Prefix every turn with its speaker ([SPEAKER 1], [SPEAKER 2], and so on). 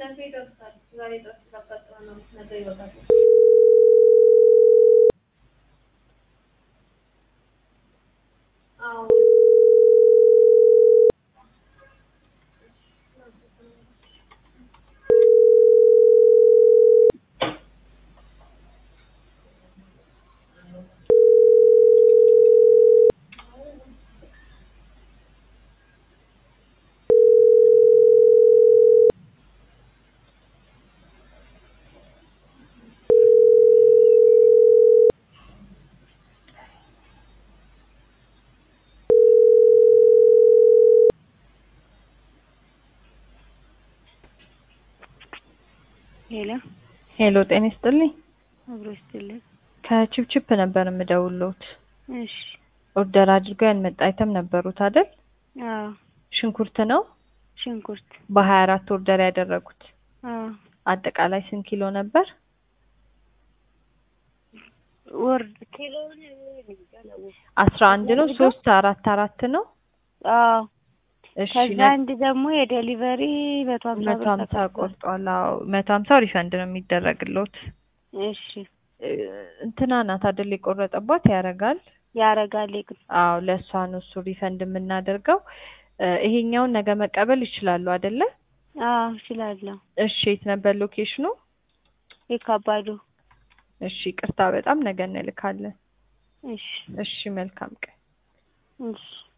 [SPEAKER 1] ሄሎ
[SPEAKER 2] ሄሎ ጤና ይስጥልኝ።
[SPEAKER 1] አብሮ ይስጥልኝ።
[SPEAKER 2] ከቺፕቺፕ ነበር የምደውልዎት።
[SPEAKER 1] እሺ
[SPEAKER 2] ኦርደር አድርገው ያልመጣ አይተም ነበሩት አይደል?
[SPEAKER 1] አዎ
[SPEAKER 2] ሽንኩርት ነው
[SPEAKER 1] ሽንኩርት
[SPEAKER 2] በሀያ አራት ኦርደር ያደረጉት።
[SPEAKER 1] አዎ
[SPEAKER 2] አጠቃላይ ስንት ኪሎ ነበር?
[SPEAKER 1] ወርድ ኪሎውን
[SPEAKER 2] አስራ አንድ ነው። ሶስት አራት አራት ነው።
[SPEAKER 1] አዎ
[SPEAKER 2] እሺ
[SPEAKER 1] ከዛ
[SPEAKER 2] ነ-
[SPEAKER 1] አንድ ደግሞ የዴሊቨሪ መቶ ሀምሳ
[SPEAKER 2] መቶ
[SPEAKER 1] ብር
[SPEAKER 2] ሀምሳ
[SPEAKER 1] ተከፍሏል።
[SPEAKER 2] ቆርጧል። አዎ መቶ ሀምሳው ሪፈንድ ነው የሚደረግልዎት።
[SPEAKER 1] እሺ
[SPEAKER 2] እ፣ እንትና ናት አይደል የቆረጠባት ያደርጋል።
[SPEAKER 1] ያረጋል ግን
[SPEAKER 2] አዎ ለእሷ ነው እሱ ሪፈንድ የምናደርገው። እ፣ ይሄኛውን ነገ መቀበል ይችላሉ አይደለ?
[SPEAKER 1] አዎ እችላለሁ።
[SPEAKER 2] እሺ የት ነበር ሎኬሽኑ?
[SPEAKER 1] የካባዱ
[SPEAKER 2] እሺ ቅርታ በጣም ነገ እንልካለን።
[SPEAKER 1] እሺ
[SPEAKER 2] እሺ መልካም ቀን።
[SPEAKER 1] እሺ